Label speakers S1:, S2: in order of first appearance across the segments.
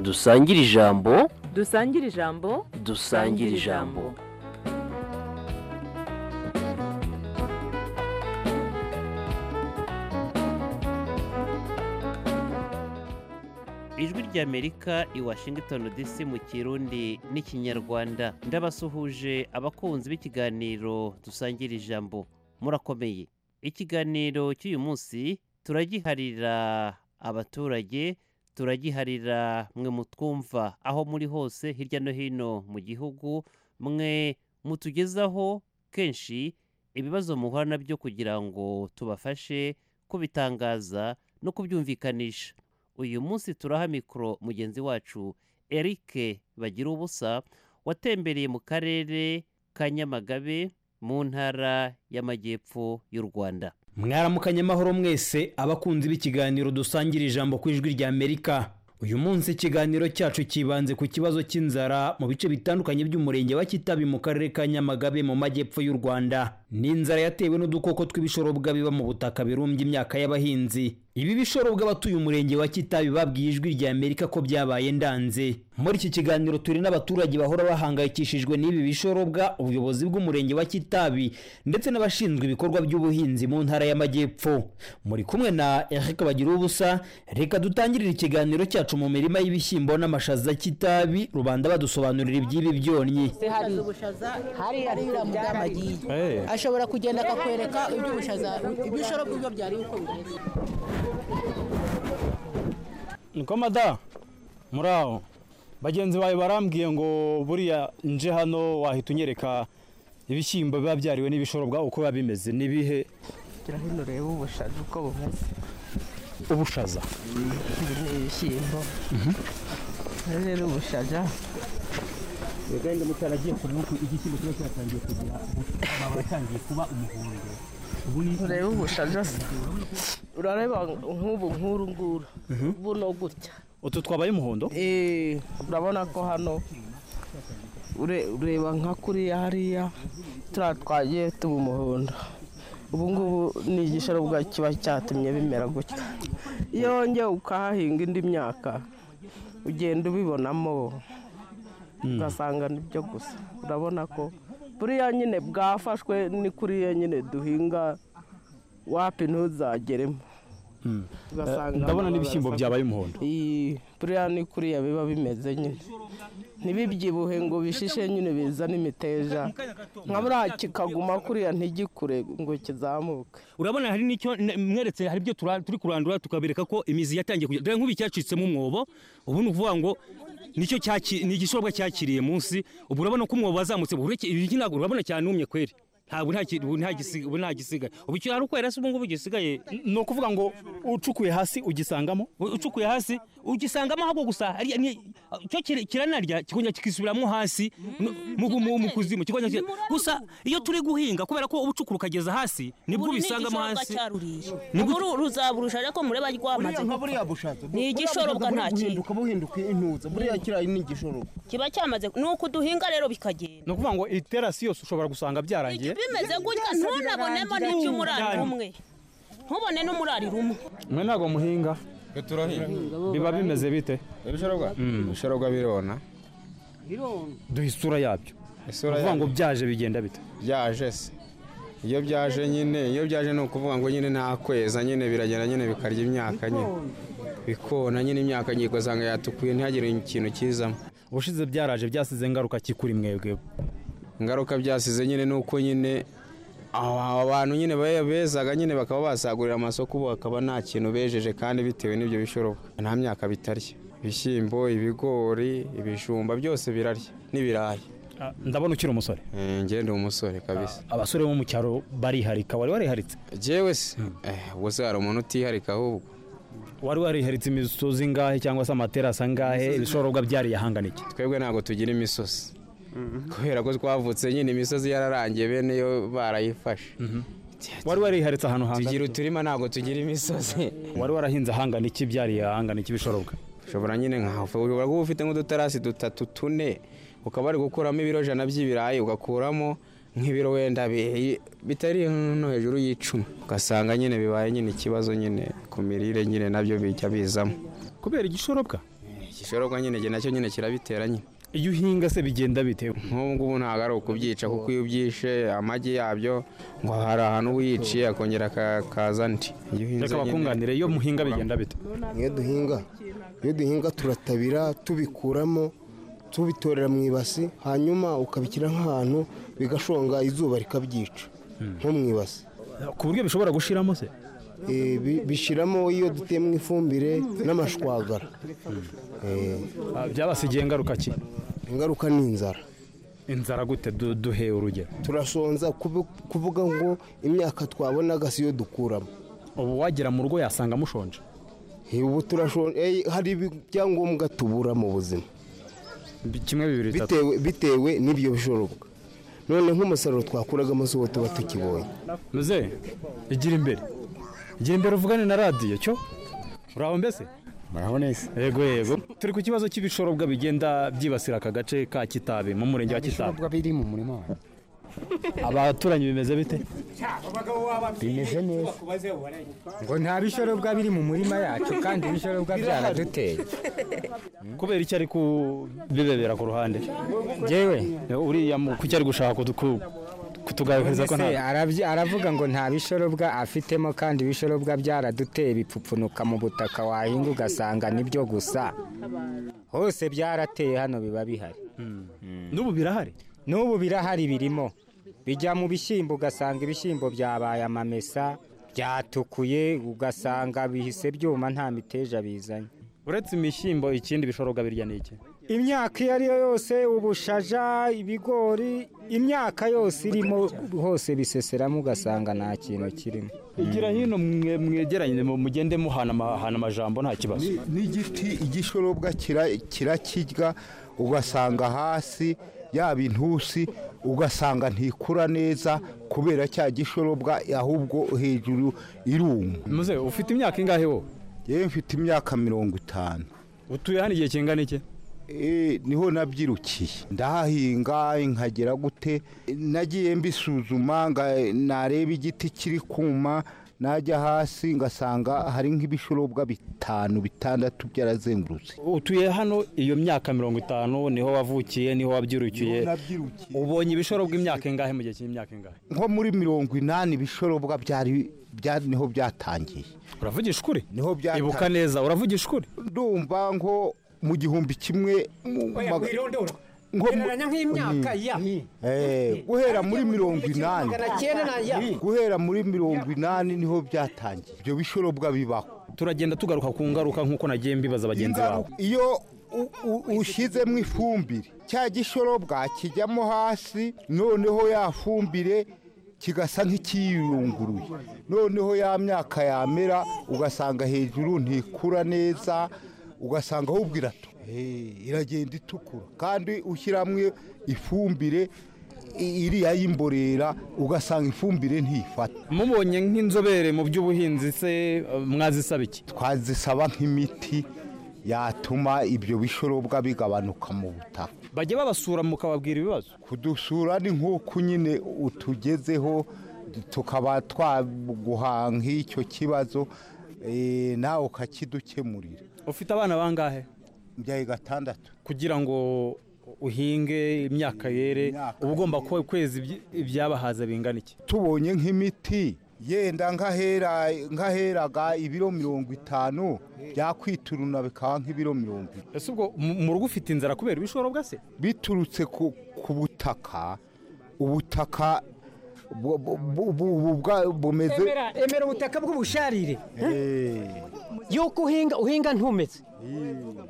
S1: dusangire ijambo
S2: dusangire ijambo
S1: dusangire ijambo
S3: ijwi rya amerika i washington dc mu kirundi n'ikinyarwanda ndabasuhuje abakunzi b'ikiganiro dusangira ijambo murakomeye ikiganiro cy'uyu munsi turagiharira abaturage turagiharira mwe mutwumva aho muri hose hirya no hino mu gihugu mwe mutugezaho kenshi ibibazo muhura nabyo kugira ngo tubafashe kubitangaza no kubyumvikanisha uyu munsi turaha mikoro mugenzi wacu Eric bagira ubusa watembereye mu karere ka nyamagabe mu ntara y'amajyepfo y'u rwanda
S4: mwaramukanye amahoro mwese abakunzi b'ikiganiro dusangira ijambo ku ijwi rya amerika uyu munsi ikiganiro cyacu cyibanze ku kibazo cy'inzara mu bice bitandukanye by'umurenge wa kitabi mu karere ka nyamagabe mu majyepfo y'u rwanda ni inzara yatewe n'udukoko tw'ibishorobwa biba mu butaka birumbya imyaka y'abahinzi ibi bishorobwa abatuye umurenge wa kitabi babwiye ijwi rya amerika ko byabaye ndanze muri iki kiganiro turi n'abaturage bahora bahangayikishijwe n'ibi bishorobwa ubuyobozi bw'umurenge wa kitabi ndetse n'abashinzwe ibikorwa by'ubuhinzi mu ntara y'amajyepfo muri kumwe na eric bagira ubusa reka dutangirire ikiganiro cyacu mu mirima y'ibishyimbo n'amashaza kitabi rubanda badusobanurira iby'ibi byonnyi
S5: hari hariya mudamu agiye ashobora kugenda akakwereka iby'ubushaza ibishorobwa ibyo byari uko bimeze
S6: niko mada muri aho bagenzi bawe barambwiye ngo buriya nje hano wahita unyereka ibishyimbo biba byariwe n'ibishorobwa uko biba bimeze n'ibihe
S5: gira hino urebe ubushaza uko bumeze
S6: ubushaza
S5: ibi ni ibishyimbo ibi rero ubushaza
S6: wenda mutaragiye kureba uko igishyimbo kiba cyatangiye kugira amababi atangiye kuba umuhondo
S5: urebe ubushaza se urareba nk'ubu nk'uru nguru buno gutya
S6: utu twabaye umuhondo
S5: Eh, urabona ko hano ure- ureba nka kuriya hariya turiya twagiye tuba umuhondo ubu ngubu ni igishorobwa kiba cyatumye bimera gutya iyo wongeye ukahahinga indi myaka ugenda ubibonamo ugasanga ni byo gusa urabona ko buriya nyine bwafashwe ni kuriya nyine duhinga wapi ntuzageremo ugasanga
S6: ndabona
S5: abantu
S6: n'ibishyimbo
S5: barasa-
S6: byabaye umuhondo
S5: iyi buriya ni kuriya biba bimeze nyine ntibibyibuhe ngo bishishe nyine bizane imiteja nka buriya kikaguma kuriya ntigikure ngo kizamuke
S7: urabona hari n'icyo n- mweretse hari ibyo tura- turi kurandura tukabereka ko imizi yatangiye kujya dore nk'ubu icyacitsemo umwobo ubu ni ukuvuga ngo nicyo cyaki- ni igishobwa cyakiriye munsi ubu urabona ko umwobo wazamutse ubu ureke- ibi ntabwo urabona cyane kweri ntabwo nta ki- ubu nta gisi- ubu nta gisigaye ubu icyo hari ukwera se ubu ngubu gisigaye
S6: ni ukuvuga ngo ucukuye hasi ugisangamo
S7: u- ucukuye hasi ugisangamo ahubwo gusa hari- ni- cyo kira- kiranarya kikongera kikisubiramo hasi no- mu mu- mu kuzimu kikongera kika- gusa iyo turi guhinga kubera ko uba ucukura ukageza hasi nibwo ubisangamo hasi Nibwo-
S8: uru ruzaburusha ariko mureba rwamaze
S9: buriya bushatse
S8: Ni igishorobwa nta kintu.
S9: buhinduka buhinduka intuza buriya kiriya ni igishorobwa
S8: kiba cyamaze ni uko duhinga rero bikagenda
S6: ni ukuvuga ngo iterasi yose ushobora gusanga byarangiye
S8: bimeze gutya ntunabonemo n'iby'umurari umwe ntubone n'umurari rumwe
S6: mwe ntabwo muhinga
S9: turahinga
S6: biba bimeze bite
S9: ibishorobwa ibishorobwa birona
S6: duha isura yabyo ni
S9: isura
S6: ukuvuga ngo
S9: yabyo
S6: byaje bigenda bite
S9: byaje se iyo byaje nyine iyo byaje ni ukuvuga ngo nyine nta kweza nyine biragenda nyine bikarya imyaka nyine bikona nyine imyaka ngiye ugasanga yatukuye ntihagire ikintu kizamo
S6: ubushize byaraje byasize ingaruka kikuri mwebwe
S9: ingaruka byasize nyine ni uko nyine aba bantu nyine be- bezaga nyine bakaba basagurira amasoko ubu hakaba nta kintu bejeje kandi bitewe n'ibyo bishorobwa nta myaka bitarya ibishyimbo ibigori ibijumba byose birarya n'ibirayi
S6: Ah, ndabona ukiri umusore
S9: Eh, njye ndi umusore kabisa
S6: abasore bo mu cyaro bariharika wari wariharitse
S9: jewe se eh, ubwo se hari umuntu utiharika ahubwo
S6: wari wariharitse imisozi ingahe cyangwa se amaterasi angahe ibishorobwa byari yahangana iki
S9: twebwe ntabwo tugira imisozi kubera ko twavutse nyine imisozi yararangiye bene yo barayifashe
S6: wari wariharitse ahantu
S9: tugira
S6: hangana
S9: uturima ntabwo tugira imisozi
S6: wari warahinze ahangana iki byari yahangana iki ibishorobwa
S9: ushobora nyine nkawe ushobora kuba ufite nk'udutarasi dutatu tune ukaba wari gukuramo ibiro jana by'ibirayi ugakuramo nk'ibiro wenda bi- bitari no hejuru y'icumi ugasanga nyine bibaye nyine ikibazo nyine ku mirire nyine nabyo bijya bizamo
S6: kubera igishorobwa
S9: igishorobwa nyine njye nacyo nyine kirabitera nyine
S6: iyo uhinga se bigenda bite
S9: nk'ubu ngubu ntabwo ari ukubyica kuko iyo ubyishe amagi yabyo ngo hari ahantu uba uyiciye akongera akaza andi iyo uhinze
S6: reka bakunganire iyo muhinga bigenda bite
S10: iyo duhinga iyo duhinga turatabira tubikuramo tubitorera mu ibasi hanyuma ukabishyira nk'ahantu bigashonga izuba rikabyica nko mu ibasi
S6: ku buryo bishobora gushiramo se
S10: Eh, bi- bishyiramo iyo duteyemo ifumbire n'amashwagara Eh,
S6: Ah, byabasigiye ingaruka ki
S10: ingaruka ni inzara
S6: inzara gute Du- duhe urugero
S10: turasonza kubu- kuvuga ngo imyaka twabonaga si yo dukuramo
S6: ubu wagera mu rugo yasanga mushonje
S10: Eh, ubu turashonza hari ibyangombwa tubura mu buzima
S6: Bi- kimwe bibiri bitatu
S10: bitewe, bitewe n'ibyo bishorobwa none nk'umusaruro twakuragamo si uwo tuba tukibonye
S6: muze igira imbere igira imbere uvugane na radiyo cyo uraho mbese
S11: muraho neza
S6: yego yego turi ku kibazo cy'ibishorobwa bigenda byibasira aka gace ka kitabi mu murenge wa kitabi
S11: ibicuruzwa biri mu murima wanjye
S6: abaturanyi bimeze bite
S11: bimeze neza ngo nta bishorobwa biri mu murima yacu kandi ibishorobwa byaraduteye
S6: kubera icyo ari kubibebera ku ruhande
S11: yewe
S6: uriya mu- kuki ari gushaka kutu- kutugarukiza ko nta
S11: aravuga ngo nta bishorobwa afitemo kandi ibishorobwa byaraduteye bipfupfunuka mu butaka wahinga ugasanga nibyo gusa hose byarateye hano biba bihari
S6: n'ubu birahari
S11: n'ubu birahari birimo bijya mu bishyimbo ugasanga ibishyimbo byabaye amamesa byatukuye ugasanga bihise byuma nta miteja bizanye
S6: uretse imishyimbo ikindi bishorobwa birya ni iki
S11: imyaka iyo ari yo yose ubushaja ibigori imyaka yose irimo hose biseseramo ugasanga nta kintu kirimo
S6: igira hino mwe- mwegeranye mu- mugende muhana ama- hana amajambo nta kibazo
S12: n'igiti igishorobwa kira- kirakirya ugasanga hasi yaba intusi ugasanga ntikura neza kubera cya gishorobwa ahubwo hejuru iruma
S6: muze ufite imyaka ingahe wowe
S12: yewe mfite imyaka mirongo itanu
S6: utuye hano igihe kingana iki
S12: Eh, niho nabyirukiye ndahahinga nkagera gute nagiye mbisuzuma nga- nareba igiti kiri kuma najya hasi ngasanga hari nk'ibishorobwa bitanu bitandatu byarazengurutse
S6: utuye hano iyo myaka mirongo itanu niho wavukiye niho wabyirukiye ubonye ibishoro bw'imyaka ingahe mu gihe cy'imyaka ingahe
S12: nko muri mirongo inani ibishorobwa byari bya- niho byatangiye
S6: uravugisha ukuri
S12: niho byatangiye
S6: ibuka neza uravugisha ukuri
S12: ndumva nko mu gihumbi kimwe mu maga- nko mu- Eh, guhera muri mirongo inani guhera muri mirongo inani niho byatangiye ibyo bishorobwa bibaho
S6: turagenda tugaruka ku ngaruka nk'uko nagiye mbibaza bagenzi bawe
S12: iyo u- u- ushyizemo ifumbire cya gishorobwa kijyamo hasi noneho ya fumbire kigasa nk'ikiyunguruye noneho ya myaka yamera ugasanga hejuru ntikura neza ugasanga ahubwo irato iragenda itukura kandi ushyiramo ifumbire i- iriya y'imborera ugasanga ifumbire ntifata
S6: mubonye nk'inzobere mu by'ubuhinzi se eh, mwazisaba iki
S12: twazisaba nk'imiti yatuma ibyo bishorobwa bigabanuka mu butaka
S6: bajya babasura mukababwira ibibazo
S12: kudusura ni nk'uko nyine utugezeho tukaba twaguha nk'icyo kibazo eh, nawe ukakidukemurira
S6: ufite abana bangahe
S12: mbyaye gatandatu
S6: kugira ngo uhinge imyaka yere uba ugomba kuba kwezi ibyi- ibyabahaza bingana iki
S12: tubonye nk'imiti yenda nk'ahera nk'aheraga ibiro mirongo itanu byakwituruna bikaba nk'ibiro mirongo itanu
S6: ese ubwo mu- mu rugo ufite inzara kubera ibishorobwa se
S12: biturutse ku ku butaka ubutaka bu- bu- bu- bu- bwa- bumeze
S13: emera ubutaka bw'ubusharire yuko uhinga uhinga ntumeze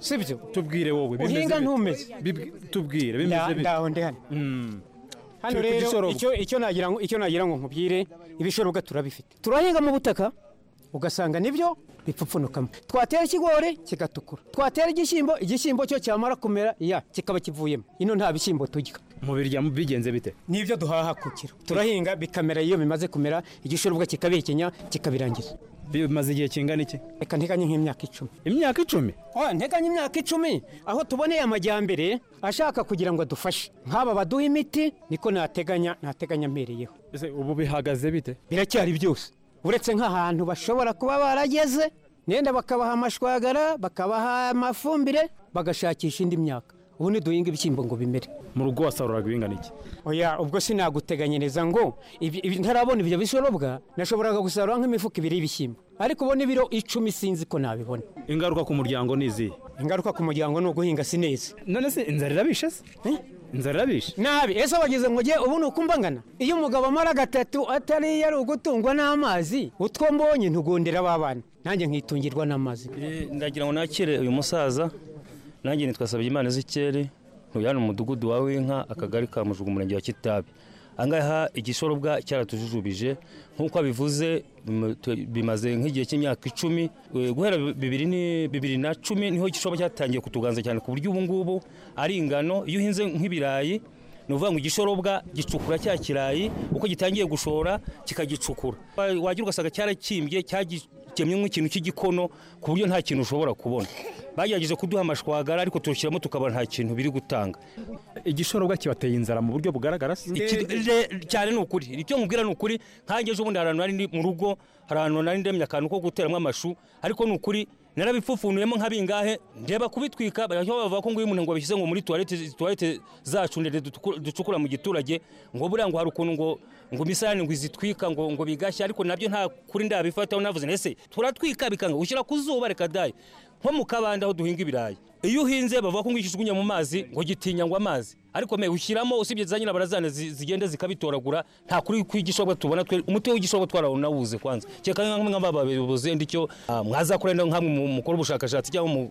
S13: sibyo
S6: tubwire wowe bimeze
S13: uhinga
S6: bite?
S13: ntumeze
S6: Bib- tubwire bimeze bite
S13: ndaho ndi hano
S6: Mm.
S13: hano
S6: Turi ku
S13: rero
S6: gishorobwa.
S13: icyo icyo nagira ngo icyo nagira ngo nkubwire ibishorobwa turabifite turahinga mu butaka ugasanga nibyo bipfupfunukamo twatera ikigori kigatukura twatera igishyimbo igishyimbo cyo cyamara kumera ya kikaba kivuyemo ino nta bishyimbo turya
S6: mubirya bigenze bite
S13: nibyo duhaha ku kiro turahinga bikamera iyo bimaze kumera igishorobwa kikabihekenya kikabirangiza
S6: bimaze igihe kingana iki
S13: reka nteganye nk'imyaka icumi
S6: imyaka icumi
S13: oya nteganye imyaka icumi aho tuboneye amajyambere ashaka kugira ngo adufashe nk'aba baduha imiti niko nateganya nateganya mpereyeho
S6: ese ubu bihagaze bite
S13: biracyari byose uretse nk'ahantu bashobora kuba barageze nenda bakabaha amashwagara bakabaha amafumbire bagashakisha indi myaka ubundi duhinga ibishyimbo ngo bimere
S6: mu rugo wasaruraga ibingana iki
S13: oya ubwo sinaguteganyiriza ngo ibi- ibi- ntarabona ibyo bishorobwa nashoboraga gusarura nk'imifuka ibiri y'ibishyimbo ariko ubona ibiro icumi sinzi ko nabibona
S6: ingaruka ku muryango ni izihe
S13: ingaruka ku muryango ni uguhinga si neza
S6: none se inzara irabishe se inzara irabishe
S13: nabi ese wagize ngo njye ubu ni uko mbangana iyo umugabo amara gatatu atari yari ugutungwa n'amazi utwo mbonye ntugundira abana nanjye nkitungirwa n'amazi
S14: ndagira ngo nakire uyu musaza nanjye nitwa Sabyimana Zikeri ntuye hano mu mudugudu wa Winka akagari ka Mujugu umurenge wa Kitabi angaha igisharubwa cyaratujujubije nk'uko abivuze bim- tu- bimaze nk'igihe cy'imyaka icumi Eh, guhera bibiri ni- bibiri na cumi niho igisharubwa cyatangiye kutuganza cyane ku buryo ubu ngubu ari ingano iyo uhinze nk'ibirayi ni ukuvuga ngo igishorobwa gicukura cya kirayi uko gitangiye gushora kikagicukura Wa- wagira ugasanga cyarakimbye cyagemye nk'ikintu cy'igikono ku buryo nta kintu ushobora kubona bagerageje kuduha amashwagara ariko turushyiramo tukaba nta kintu biri gutanga
S6: igishorobwa kibateye inzara mu buryo bugaragara se
S14: Iki- re- cyane ni ukuri icyo nkubwira ni ukuri nkange ejo bundi hari ahantu nari ndi mu rugo hari ahantu nari ndemye akantu ko guteramo amashu ariko ni ukuri narabipfupfunuyemo nka bingahe ndeba kubitwika bahita bavuga ko nguyu umuntu ngo babishyize ngo muri tuwarete tuwarete zacu ndende dutuku- ducukura mu giturage ngo buriya ngo hari ukuntu ngo ngo imisarane ngo izitwika ngo ngo bigashye ariko nabyo nta kuri ndabifataho navuze nti ese turatwika bikanga ushyira ku zuba reka dayi nko mu kabande aho duhinga ibirayi iyo uhinze bavuga ko ngo ikijugunya mu mazi ngo gitinya ngo amazi ariko me ushyiramo usibye za nyina barazana zi- zigenda zikabitoragura nta kuri kw'igishobwa tubona twe umuti w'igishobwa twarawunawuze kwanza cyeka nk'amwe nk'ababayobozi yenda icyo ah, mwazakora yenda nkamwe mu- mukora ubushakashatsi cyangwa mu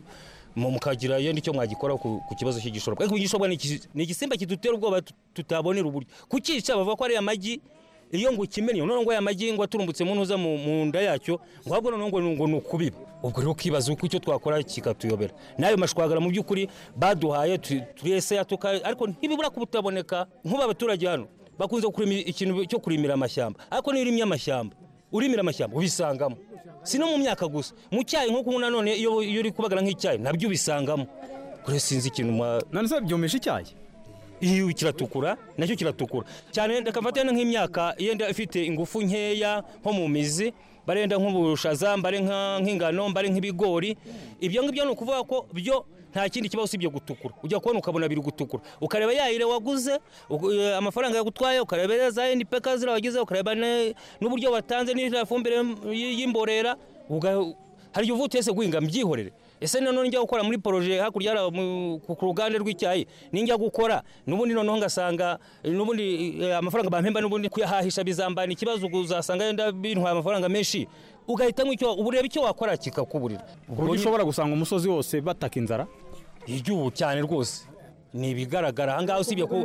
S14: mu- mukagira yenda icyo mwagikora ku ku kibazo cy'igishobwa ariko igishobwa ni iki- ni igisimba kidutera ubwoba tut- tutabonera uburyo kukica bavuga ko ari amagi iyo ngo ukimenye none ngo aya magi ngo aturumbutse mu ntuza mu mu nda yacyo ngo ahubwo none ngo ngo ni ukubiba ubwo rero ukibaza uko icyo twakora kikatuyobera n'ayo mashwagara mu by'ukuri baduhaye tu- turiyesaya tuka ariko ntibibura ko butaboneka nk'ubu abaturage hano bakunze kurima ikintu cyo kurimira amashyamba ariko niyo urimye amashyamba urimira amashyamba ubisangamo si no mu myaka gusa mu cyayi nk'uko ubu nanone iyo iyo uri kubagara nk'icyayi nabyo ubisangamo kure sinzi ikintu mwa
S6: none se byumisha icyayi
S14: iyo kiratukura nacyo kiratukura cyane reka mfate no nk'imyaka yenda ifite ingufu nkeya nko mu mizi barenda nk'ubushaza mbare nka- nk'ingano mbare nk'ibigori ibyo ngibyo ni ukuvuga ko byo nta kindi kibaho usibye gutukura ujya kubona ukabona biri gutukura ukareba yayire waguze uku- eh, amafaranga yagutwaye ukareba za ndipeka ziriya wagize ukareba ne- n'uburyo watanze n'iriya fumbire y- y'imborera uga- hari igihe uvuga uti ese guhinga mbyihorere ese nanone njya gukora muri poroje hakurya hariya mu- ku ku ruganda rw'icyayi ninjya gukora n'ubundi noneho ngasanga eh, n'ubundi eh, amafaranga bampemba n'ubundi kuyahahisha bizambana ikibazo ubwo uzasanga yenda bintwaye amafaranga menshi ugahitamo icyo uba ureba icyo wakora kikakuburira
S6: ku buryo ushobora gusanga umusozi wose bataka inzara
S14: iry'ubu cyane rwose ni ibigaragara ahangaha usibye ku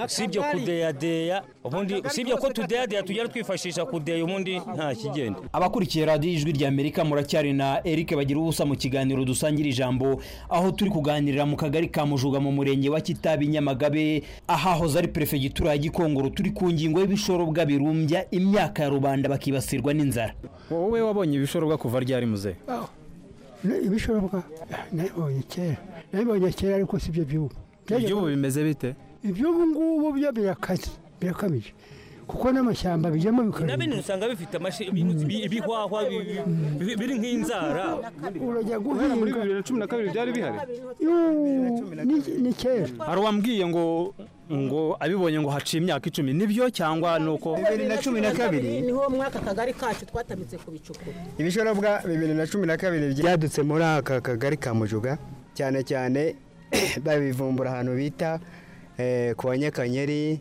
S14: usibye kudeyadeya ubundi usibye ko tudeyadeya tugenda twifashisha kudeya ubundi nta kigenda
S4: abakurikiye radiyo ijwi rya amerika muracyari na eric bagira ubusa mu kiganiro dusangira ijambo aho turi kuganirira mu kagari ka mujuga mu murenge wa kitabi nyamagabe ahahoze ari perefegitura ya gikongoro turi ku ngingo y'ibishorobwa birumbya imyaka ya rubanda bakibasirwa n'inzara
S6: wowe wabonye ibishorobwa kuva ryari muzehe
S15: ibishorobwa nabibonye kera nabibonye kera ariko si byo by'ubu
S6: iby'ubu bimeze bite
S15: iby'ubu ngubu byo birakaze birakabije kuko n'amashyamba bijyamo
S14: na
S15: bikarinda
S14: bene usanga bifite amashi- ibi- ibihwahwa bi- bi- bi- biri nk'inzara
S15: urajya guhinga
S6: muri bibiri na cumi na kabiri byari bihari
S15: Yuuu, ni- ni kera
S6: hari uwambwiye ngo ngo abibonye ngo haciye imyaka icumi nibyo cyangwa ni uko
S16: niho mwaka kagari kacu twatamitse ku bicukuro
S17: ibishorobwa bibiri na cumi na kabiri byadutse muri aka kagari ka mujuga cyane cyane babivumbura ahantu bita eh, ku banyakanyeri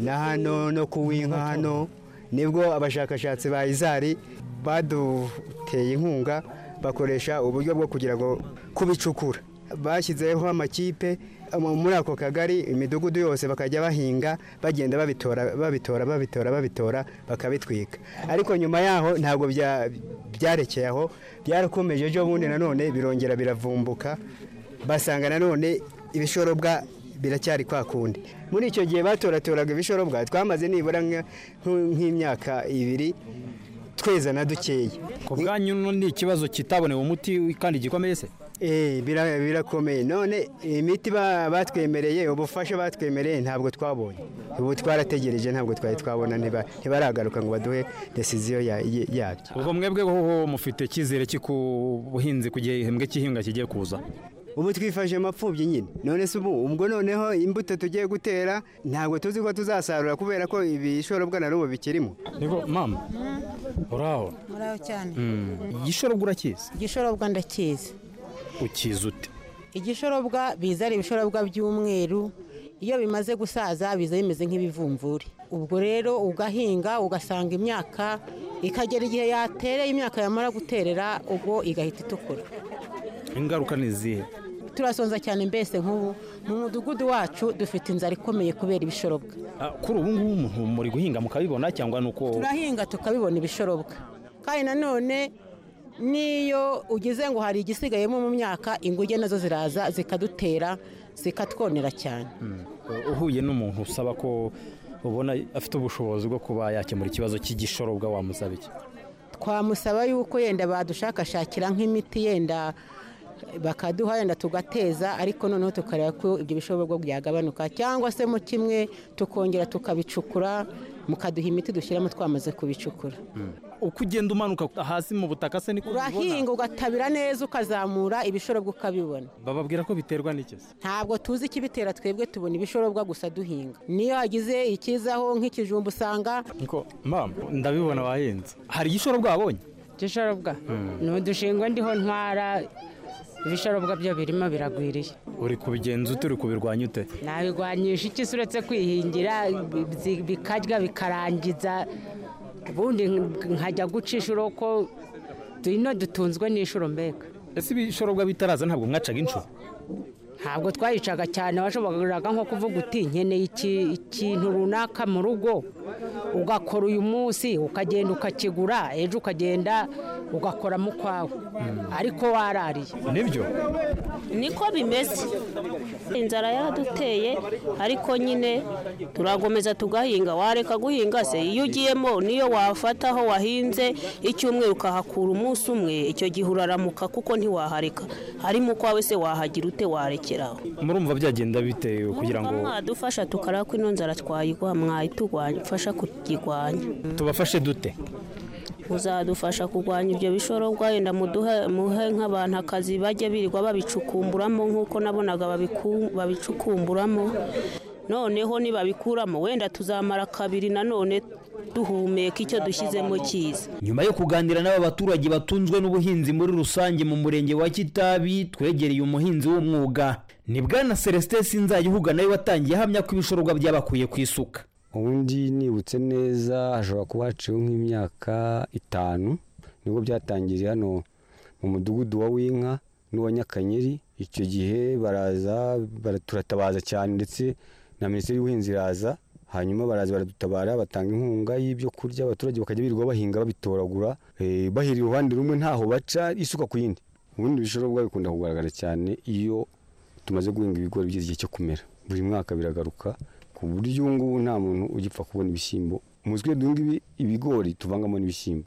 S17: na hano no ku winka hano nibwo abashakashatsi ba izari baduteye inkunga bakoresha uburyo bwo kugira ngo kubicukura bashyizeho amakipe mu- muri ako kagari imidugudu yose bakajya bahinga bagenda babitora babitora babitora babitora bakabitwika ariko nyuma yaho ntabwo bya- byarekeye aho byarakomeje ejo bundi nanone birongera biravumbuka basanga nanone ibishorobwa biracyari kwa kundi muri icyo gihe batoratoraga ibishorobwa twamaze nibura nka- nk- nk'imyaka ibiri twezana dukeya
S6: ku bwanyu ni ikibazo kitabonewe umuti kandi gikomeye se
S17: Eh, bira- birakomeye none imiti ba- batwemereye ubufasha batwemereye ntabwo twabonye ubu twarategereje ntabwo twari twabona ntiba- ntibaragaruka ngo baduhe desiziyo ya- ya- yabyo
S6: ubwo mwebwe ho mufite icyizere cy'uko ubuhinzi ku gihembwe cy'ihinga kigiye kuza
S17: ubu twifashe mapfubyi nyine none se ubu ubwo noneho imbuto tugiye gutera ntabwo tuzi ko tuzasarura kubera ko ibishorobwa na n'ubu bikirimo
S6: niko mama uraho
S16: muraho cyane
S6: igishorobwa urakizi
S16: igishorobwa ndakizi
S6: ukizi ute
S16: igishorobwa biza ari ibishorobwa by'umweru iyo bimaze gusaza biza bimeze nk'ibivumvuri ubwo rero ugahinga ugasanga imyaka ikagera igihe yatereye imyaka yamara guterera ubwo igahita itukura
S6: ingaruka ni izihe
S16: turasonza cyane mbese nk'ubu mu mudugudu wacu dufite inzara ikomeye kubera ibishorobwa
S6: Ah, kuri ubu ngubu umuntu muri guhinga mukabibona cyangwa ni uko
S16: turahinga tukabibona ibishorobwa kandi nanone n'iyo ugize ngo hari igisigayemo mu myaka inguge nazo ziraza zikadutera zikatwonera cyane
S6: uhuye n'umuntu usaba ko ubona afite ubushobozi bwo kuba yakemura ikibazo cy'igishorobwa wamusaba iki
S16: twamusaba yuko yenda badushakashakira nk'imiti yenda bakaduha yenda tugateza ariko noneho tukareba ko ibyo bishobora byagabanuka cyangwa se mu kimwe tukongera tukabicukura mukaduha imiti dushyiramo twamaze kubicukura
S6: uko ugenda umanuka hasi mu butaka se niko
S16: urahinga ugatabira neza ukazamura ibishorobwa ukabibona
S6: bababwira ko biterwa n'iki se
S16: ntabwo tuzi ikibitera twebwe tubona ibishorobwa gusa duhinga niyo hagize ikizaho nk'ikijumba usanga
S6: niko mama ndabibona wahinze hari igishorobwa wabonye
S18: igishorobwa ni udushingwe ndiho ntwara ibishorobwa byo birimo biragwiriye
S6: uri kubigenza ute uri kubirwanya ute
S18: nabigwanyisha iki se uretse kwihingira bi- bikarya bikarangiza ubundi nkajya gucisha uroko ino dutunzwe n'inshuro mbega
S6: ese ibishorobwa bitaraza ntabwo mwacaga inshuro
S18: ntabwo twayicaga cyane washoboraga nko kuvuga uti nkeneye iki- ikintu runaka mu rugo ugakora uyu munsi ukagenda ukakigura ejo ukagenda ugakoramo ukwawe ariko warariye
S6: nibyo
S19: niko bimeze inzara yaraduteye ariko nyine turakomeza tugahinga wareka guhinga se iyo ugiyemo niyo wafataho wahinze icyumweru ukahakura umunsi umwe icyo gihe uraramuka kuko ntiwahareka harimo ukwawe se wahagira ute warekeraho
S6: murumva byagenda bite kugira ngo
S19: mwadufasha tukareba ko ino nzara twayigwa mwayitugwanya mfasha kukigwanya
S6: tubafashe dute
S19: muzadufasha kurwanya ibyo bishorobwa wenda muduhe muhe nk'abantu akazi bajye birirwa babicukumburamo nk'uko nabonaga babiku- babicukumburamo noneho nibabikuramo wenda tuzamara kabiri nanone duhumeka icyo dushyizemo cyiza
S4: nyuma yo kuganira n'aba baturage batunzwe n'ubuhinzi muri rusange mu murenge wa kitabi twegereye umuhinzi w'umwuga ni bwana celestin sinzajya uhuga nawe watangiye ahamya ko ibishorobwa byabakuye ku isuka
S20: ubundi nibutse neza hashobora kuba haciyeho nk'imyaka itanu nibwo byatangiriye hano mu mudugudu wa w'inka n'uwa nyakanyeri icyo gihe baraza bara- turatabaza cyane ndetse na minisiteri y'ubuhinzi iraza hanyuma baraza baradutabara batanga inkunga y'ibyo kurya abaturage bakajya birirwa bahinga babitoragura eh, bahirira uruhande rumwe ntaho baca isuka ku yindi ubundi ibishorobwa bikunda kugaragara cyane iyo tumaze guhinga ibigori bigeze igihe cyo kumera buri mwaka biragaruka ku buryo ubu ngubu nta muntu ugipfa kubona ibishyimbo muzi ko iyo duhinga ibi- ibigori tuvangamo n'ibishyimbo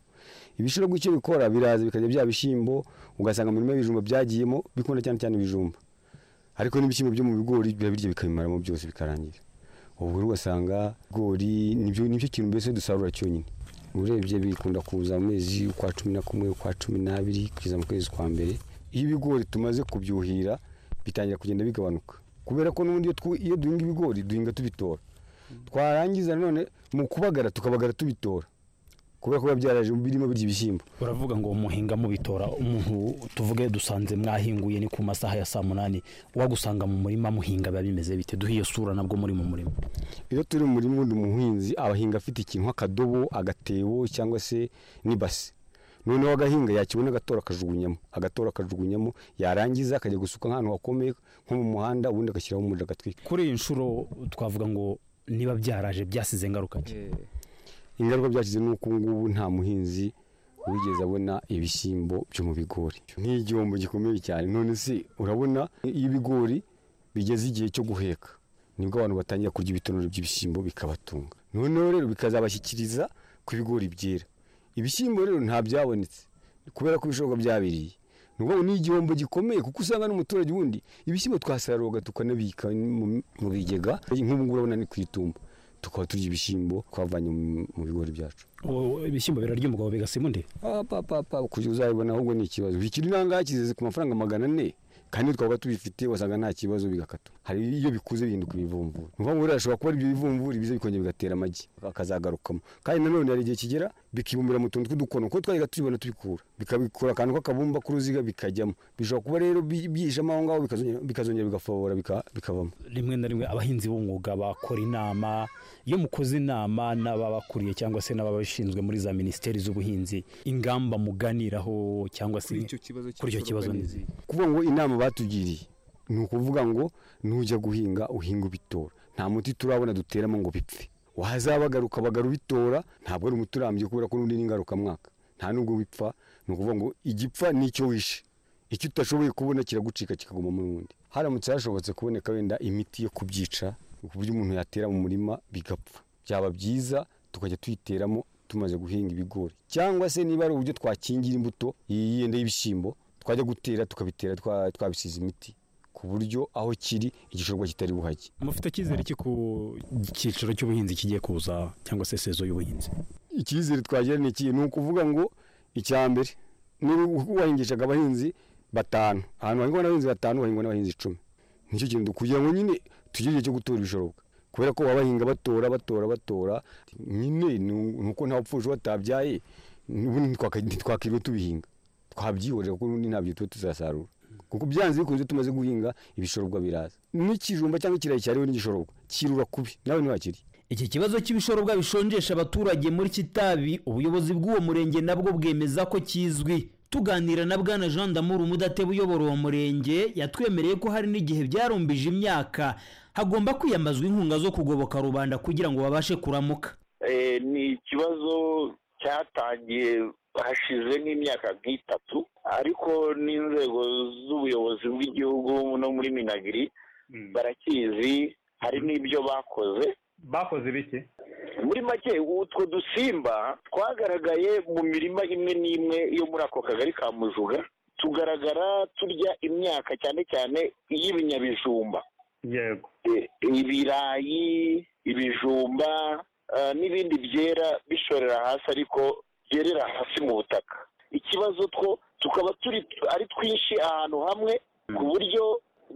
S20: ibishirobwa icyo bikora biraza bikajya bya bishyimbo ugasanga mu mirima y'ibijumba byagiyemo bikunda cyane cyane ibijumba ariko n'ibishyimbo byo mu bigori birabirya bikabimaramo byose bikarangira ubwo rero ugasanga ibigori nibyo nicyo kintu mbese dusarura cyonyine urebye bikunda kuza mu mezi ukwa cumi na kumwe ukwa cumi n'abiri kugeza mu kwezi kwa mbere iyo ibigori tumaze kubyuhira bitangira kugenda bigabanuka kubera ko n'ubundi iyo twu- iyo duhinga ibigori duhinga tubitora twarangiza nanone mu kubagara tukabagara tubitora kubera ko biba byaraje birimo birya ibishyimbo
S6: uravuga ngo muhinga mubitora umuntu tuvuge dusanze mwahinguye ni ku masaha ya saa munani wagusanga mu murima muhinga biba bimeze bite duhe iyo sura nabwo muri mu murima
S20: iyo turi mu murima undi umuhinzi abahinga afite ikintu nk'akadobo agatebo cyangwa se n'ibase noneho agahinga yakibona agatora akajugunyamo agatora akajugunyamo yarangiza akajya gusuka nk'ahantu hakomeye nko mu muhanda ubundi agashyiraho umuriro agatwika
S6: kuri iyi nshuro twavuga ngo niba byaraje byasize ingaruka ki
S20: ingaruka byashyize ni uko ubu ngubu nta muhinzi wigeze abona ibishyimbo byo mu bigori ni igihombo gikomeye cyane none se urabona iyo ibigori bigeze igihe cyo guheka nibwo abantu batangira kurya ibitonore by'ibishyimbo bikabatunga noneho rero bikazabashyikiriza ku bigori byera ibishyimbo rero nta byabonetse kubera ko ibishoboka byabiriye ni ukuvuga ngo ni igihombo gikomeye kuko usanga n'umuturage wundi ibishyimbo twasaruraga tukanabika mu- mu bigega nk'ubu ngubu urabona ni ku itumba tukaba turya ibishyimbo twavanye mu- mu bigori byacu
S6: Ubu ibishyimbo birarya umugabo bigasima undi
S20: papa uzabibona ahubwo ni ikibazo ikiri nangaha kizeze ku mafaranga magana ane kandi twaba tubifite wasanga nta kibazo bigakatwa hari iyo bikuze bihinduka ibivumbura ni ukuvuga ngo birashobora kuba ibyo bivumbura biza bikongera bigatera amagi bakazagarukamo kandi nanone hari igihe kigera bikibumbira mu tuntu tw'udukono kuko twajyaga tubibona tubikura bikabikura akantu k'akabumba k'uruziga bikajyamo bishobora kuba rero bi- byihishemo aho ngaho bikazongera- bikazongera bigafobora bika- bikavamo
S4: rimwe na rimwe abahinzi b'umwuga bakora inama iyo mukoze inama n'ababakuriye cyangwa se n'ababishinzwe muri za minisiteri z'ubuhinzi ingamba muganiraho cyangwa se
S20: Kuri icyo kibazo
S4: kuri icyo kibazo ni
S20: cy'isoroka kuvuga ngo inama batugiriye ni ukuvuga ngo nujya guhinga uhinga ubitora nta muti turabona duteramo ngo bipfe wazabagaruka bagara ubitora ntabwo ari umuti urambye kubera ko n'undi n'ingarukamwaka nta nubwo wipfa ni ukuvuga ngo igipfa nicyo wishe icyo utashoboye kubona kiragucika kikaguma muri wundi haramutse hashobotse kuboneka wenda imiti yo kubyica ku buryo umuntu yatera mu murima bigapfa byaba byiza tukajya tuyiteramo tumaze guhinga ibigori cyangwa se niba ari uburyo twakingira imbuto iyi yenda y'ibishyimbo twajya gutera tukabitera twa- twabisize imiti ku buryo aho kiri igishobwa kitari buhage
S4: mufite icyizere ku cyiciro cy'ubuhinzi kigiye kuza cyangwa se sezo y'ubuhinzi
S20: icyizere twagira ni iki ni ukuvuga ngo icya mbere niba wahingishaga abahinzi batanu ahantu hahingwa n'abahinzi batanu hahingwa n'abahinzi icumi nicyo kintu kugira ngo nyine tugire igihe cyo gutora ibishoboka kubera ko baba bahinga batora batora batora nyine ni- ni uko nta wapfuje batabyaye ubundi ntitwaka- ntitwakiriwe tubihinga twabyihorera kuko ubundi ntabyo tuba tuzasarura kuko byanze bikunze tumaze guhinga ibishorobwa biraza n'ikijumba cyangwa ikirayi cyariho n'igishorobwa kirura kubi nawe ntiwakiri
S4: iki kibazo cy'ibishorobwa bishonjesha abaturage muri kitabi ubuyobozi bw'uwo murenge nabwo bwemeza ko kizwi tuganira na bwana jean damour umudateba uyobora uwo murenge yatwemereye ko hari n'igihe byarumbije imyaka hagomba kwiyambazwa inkunga zo kugoboka rubanda kugira ngo babashe kuramuka
S13: Eh, ni ikibazo cyatangiye hashize nk'imyaka nk'itatu ariko n'inzego z'ubuyobozi bw'igihugu no muri minagiri barakizi hari n'ibyo bakoze bakoze bike muri make utwo dusimba twagaragaye mu mirima imwe n'imwe yo muri ako kagari ka mujuga tugaragara turya imyaka cyane cyane iy'ibinyabijumba
S21: yego
S13: Eh, ibirayi ibijumba eh, n'ibindi byera bishorera hasi ariko byerera hasi mu butaka ikibazo two tukaba turi ari twinshi ahantu hamwe ku buryo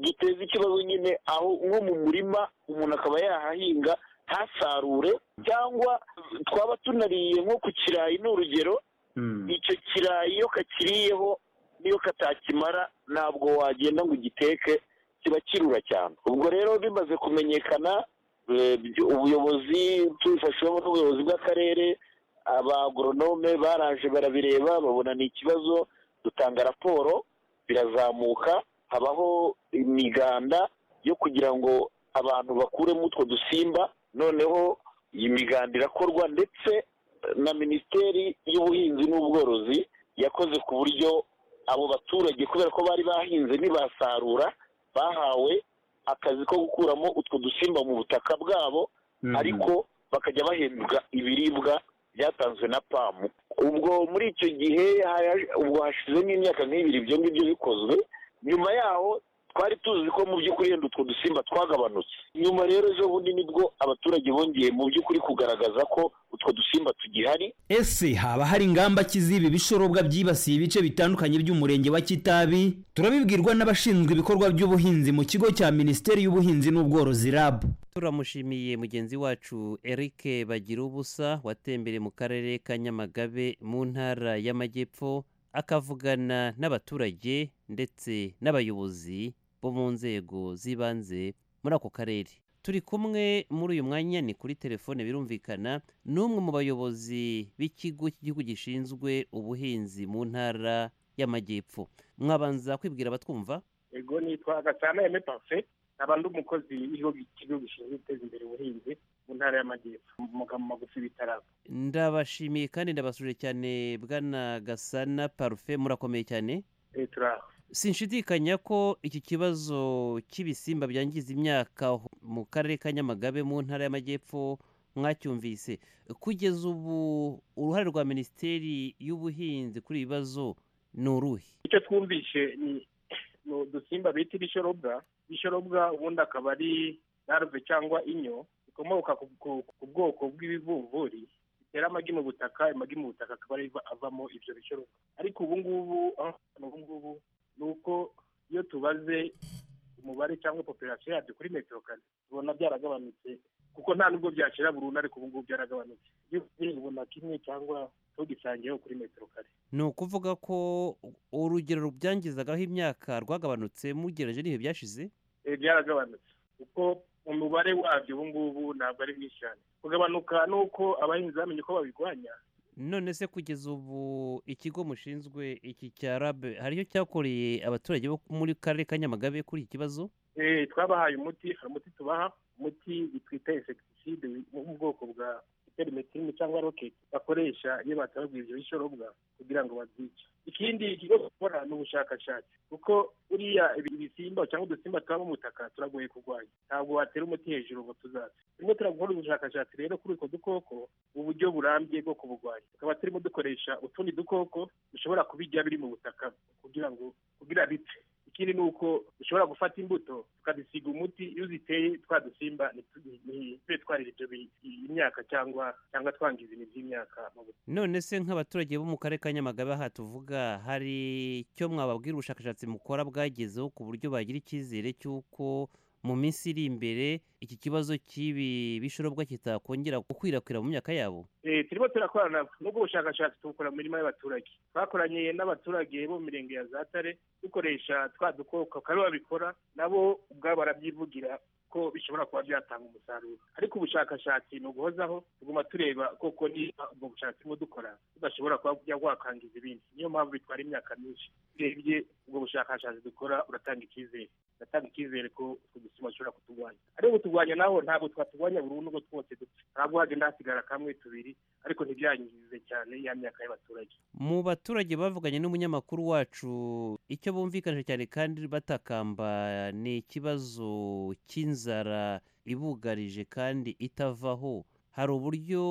S13: duteza ikibazo nyine aho nko mu murima umuntu akaba yahahinga ntasarure cyangwa twaba tunariye nko ku kirayi ni urugero icyo kirayi iyo kakiriyeho n'iyo katakimara ntabwo wagenda ngo ugiteke kiba kirura cyane ubwo rero bimaze kumenyekana eh, by- ubuyobozi tubifashijwemo n'ubuyobozi bw'akarere abagoronome baraje barabireba babona ni ikibazo dutanga raporo birazamuka habaho imiganda yo kugira ngo abantu bakuremo utwo dusimba noneho iyi miganda irakorwa ndetse na minisiteri y'ubuhinzi n'ubworozi yakoze ku buryo abo baturage kubera ko bari bahinze ntibasarura bahawe akazi ko gukuramo utwo dusimba mu butaka bwabo ariko bakajya bahembwa ibiribwa byatanzwe na pamu ubwo muri icyo gihe haje- ubwo hashize nk'imyaka nk'ibiri ibyo ngibyo bikozwe nyuma yaho twari tuzi ko mu by'ukuri yenda utwo dusimba twagabanutse nyuma rero ejo bundi nibwo abaturage bongeye mu by'ukuri kugaragaza ko utwo dusimba tugihari
S4: ese haba hari ingamba ki z'ibi bishorobwa byibasiye ibice bitandukanye by'umurenge wa kitabi turabibwirwa n'abashinzwe ibikorwa by'ubuhinzi mu kigo cya minisiteri y'ubuhinzi n'ubworozi rabu
S3: turamushimiye mugenzi wacu eric bagira ubusa watembereye mu karere ka nyamagabe mu ntara y'amajyepfo akavugana n'abaturage ndetse n'abayobozi bo mu nzego z'ibanze muri ako karere turi kumwe muri uyu mwanya ni kuri telefone birumvikana n'umwe mu bayobozi b'ikigo cy'igihugu gishinzwe ubuhinzi mu ntara y'amajyepfo mwabanza kwibwira abatwumva
S22: ego nitwa gasana eme parufe nkaba ndi umukozi w'ikigo gishinzwe guteza imbere ubuhinzi mu ntara y'amajyepfo mu magambo magufi bitaraba
S3: ndabashimiye kandi ndabasuje cyane bwana gasana parufe murakomeye cyane
S22: turaho
S3: sinshidikanya ko iki kibazo cy'ibisimba byangiza imyaka ho- mu karere ka nyamagabe mu ntara y'amajyepfo mwacyumvise kugeza ubu uruhare rwa minisiteri y'ubuhinzi kuri ibi bibazo ni uruhe
S22: icyo twumvishe ni ni udusimba bita ibishorobwa ibishorobwa ubundi akaba ari larve cyangwa inyo bikomoka ku- ku- ku bwoko bw'ibivumvuri bitera amagi mu butaka amagi mu butaka akaba ariyo avamo ibyo bishorobwa ariko ubu ngubu aho hantu ubu ngubu ni uko iyo tubaze umubare cyangwa population yabyo kuri metero kare tubona byaragabanutse kuko nta nubwo byashira burundu ariko ubu ngubu byaragabanutse iyo ugiye ubona kimwe cyangwa tugisangiyeho kuri metero kare
S3: ni ukuvuga ko urugero rubyangizagaho imyaka rwagabanutse mugereje n'ibihe byashize
S22: Eh, byaragabanutse kuko umubare wabyo ubu ngubu ntabwo ari mwinshi cyane kugabanuka ni uko abahinzi bamenye uko babirwanya
S3: none se kugeza ubu ikigo mushinzwe iki cya rabe hari icyo cyakoreye abaturage bo muri karere ka nyamagabe kuri iki kibazo
S22: Eh, twabahaye umuti hari umuti tubaha umuti twita insecticide wo mu bwoko bwa perimetine cyangwa rocket bakoresha iyo batababwiye ibyo bishorobwa kugira ngo babyice ikindi ikigo gukora ni ubushakashatsi kuko uriya ibi- ibisimba cyangwa udusimba tuba mu butaka turagoye kurwanya ntabwo watera umuti hejuru ngo tuzaze turimo turakora ubushakashatsi rero kuri utwo dukoko uburyo burambye bwo kuburwanya tukaba turimo dukoresha utundi dukoko dushobora kubijya biri mu butaka kugira ngo kugira bipfe ikindi ni uko dushobora gufata imbuto tukazisiga umuti iyo uziteye twa dusimba ntitu- ntitube twarira ibyo bi- imyaka cyangwa cyangwa twangiza ibintu by'imyaka mu butaka
S3: none se nk'abaturage bo mu karere ka nyamagabe aha tuvuga hari icyo mwababwira ubushakashatsi mukora bwagezeho ku buryo bagira icyizere cy'uko mu minsi iri imbere iki kibazo cy'ibi bishorobwa kitakongera gukwirakwira mu myaka yabo
S22: Eh, turimo turakorana n'ubwo bushakashatsi tubukora mu mirima y'abaturage twakoranye n'abaturage bo mu mirenge ya zatare dukoresha twa dukoko kandi babikora nabo ubwabo barabyivugira ko bishobora kuba byatanga umusaruro ariko ubushakashatsi ni uguhozaho tuguma tureba koko niba ubwo bushakashatsi burimo dukora budashobora kuba bujya bwakangiza ibindi niyo mpamvu bitwara imyaka myinshi urebye ubwo bushakashatsi dukora uratanga icyizere uratanga icyizere ko utwo dusimba dushobora kuturwanya ariko kuturwanya naho ntabwo twaturwanya burundu ngo twose dupfe ntabwo hagenda hasigara kamwe tubiri ariko ntibyangize cyane ya myaka y'abaturage
S3: mu baturage bavuganye n'umunyamakuru wacu icyo bumvikanije cyane kandi batakamba ni ikibazo cy'inzara ibugarije kandi itavaho hari uburyo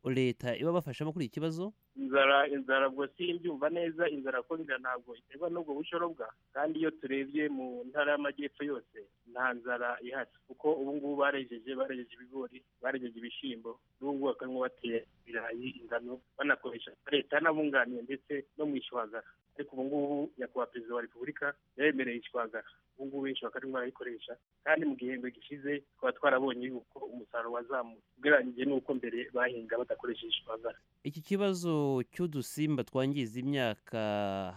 S3: leta iba bafashamo kuri iki kibazo
S22: inzara inzara ubwo simbyumva neza inzara ko inzara ntabwo iterwa n'ubwo bushorobwa kandi iyo turebye mu ntara y'amajyepfo yose nta nzara ihari kuko ubu ngubu barejeje barejeje ibigori barejeje ibishyimbo n'ubu ngubu bakarimo batera ibirayi ingano banakoresha leta yanabunganiye ndetse no mu ishwagara ariko ubu ngubu nyakubahwa perezida wa repubulika yabemereye ishwagara ubu ngubu benshi bakarimo barayikoresha kandi mu gihembwe gishize tukaba twarabonye yuko umusaruro wazamutse ugereranyije n'uko mbere bahinga badakoresheje ishwagara
S3: iki kibazo cy'udusimba twangiza imyaka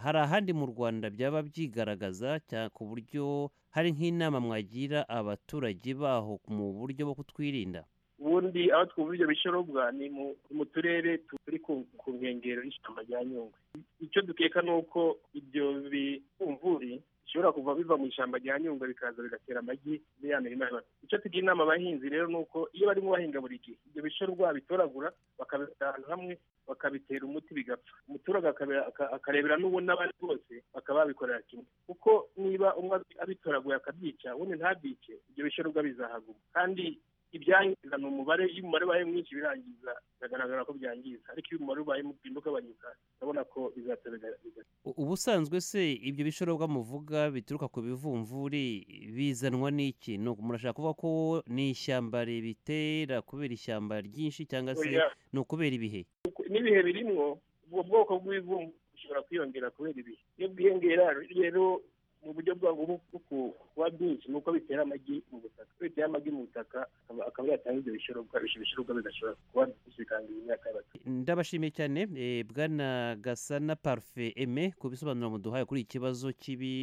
S3: hari ahandi mu rwanda byaba byigaragaza cya- ku buryo hari nk'inama mwagira abaturage baho mu buryo bwo kutwirinda
S22: ubundi aho twumva ibyo bishorobwa ni mu ni mu turere tu- turi ku ku nkengero y'ishyamba rya nyungwe icyo dukeka ni uko ibyo bivumvuri bishobora kuva biva mu ishyamba rya nyungwe bikaza bigatera amagi muri ya mirima y'abantu icyo tugira inama abahinzi rero ni uko iyo barimo bahinga buri gihe ibyo bishorwa bitoragura bakabishyira ahantu hamwe bakabitera umuti bigapfa umuturage akabe- aka- akarebera n'ubu n'abandi bose bakaba babikorera kimwe kuko niba umwe abi- abitoraguye akabyica ubundi ntabyice ibyo bishorwa bizahaguma kandi ibyangiza ni umubare iyo umubare ubaye mwinshi birangiza biragaragara ko byangiza ariko iyo umubare ubaye muto ugabanyuka urabona ko bizatera bigatera
S3: U- ubusanzwe se ibyo bishorobwa muvuga bituruka ku bivumvuri bizanwa n'iki ni uku- murashaka kuvuga ko ni ishyamba ribitera kubera ishyamba ryinshi cyangwa se
S22: Oya.
S3: ni ukubera ibihe
S22: n'ibihe birimwo ubwo bwoko bw'ibivumvu bushobora kwiyongera kubera ibihe iyo bwiyongera rero mu buryo bwabwo bwo ku- kuba byinshi ni uko bitera amagi mu butaka iyo bitera amagi mu butaka akaba- akaba yatanga ibyo bishorobwa ibyo bishorobwa bigashobora kuba byinshi bikangiza imyaka y'abaturage
S3: ndabashimiye cyane eh, bwana gasana parufe eme ku bisobanuro muduhaye kuri iki kibazo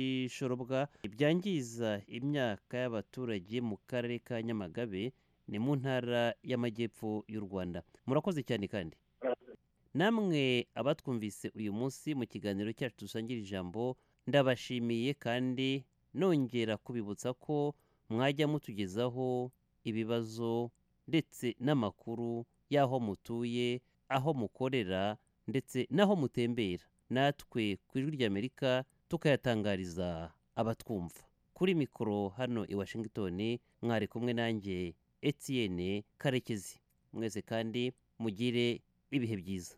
S3: cy'ibishorobwa byangiza imyaka y'abaturage mu karere ka nyamagabe ni mu ntara y'amajyepfo y'u rwanda murakoze cyane kandi namwe abatwumvise uyu munsi mu kiganiro cyacu dusangira ijambo ndabashimiye kandi nongera kubibutsa ko mwajya mutugezaho ibibazo ndetse n'amakuru y'aho mutuye aho mukorera ndetse n'aho mutembera natwe ku ijwi ry'amerika tukayatangariza abatwumva kuri mikoro hano i washington mwari kumwe nanjye etienne karekezi mwese kandi mugire ibihe byiza